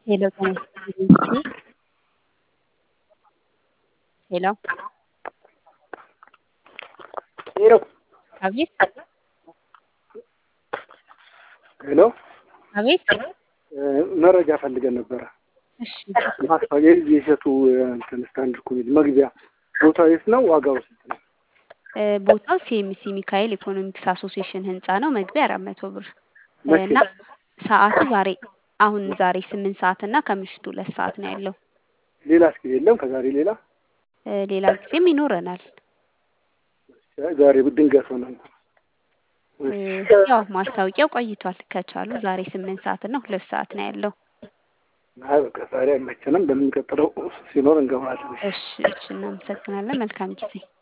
ሄሎ ጤና ይስጥልኝ። ሄሎ ሄሎ አቤት ሄሎ አቤት መረጃ ፈልገን ነበረ። እሺ ማስታወቂያ የሸቱ እንትን ስታንድ ኮሜዲ መግቢያ ቦታው የት ነው? ዋጋው ስንት ነው? እ ቦታው ሲኤምሲ ሚካኤል ኢኮኖሚክስ አሶሲዬሽን ህንፃ ነው። መግቢያ አራት መቶ ብር መቼ? እና ሰዓቱ ዛሬ አሁን ዛሬ ስምንት ሰዓት እና ከምሽቱ ሁለት ሰዓት ነው ያለው። ሌላ እስኪ የለም ከዛሬ ሌላ እ ሌላ ጊዜም ይኖረናል። ዛሬ ድንገት ሆነ። እ ያው ማስታወቂያው ቆይቷል። ከቻሉ ዛሬ ስምንት ሰዓት እና ሁለት ሰዓት ነው ያለው። አይ በቃ ዛሬ አይመቸንም። በሚቀጥለው ሲኖር እንገባለን። እሺ እሺ እናመሰግናለን። መልካም ጊዜ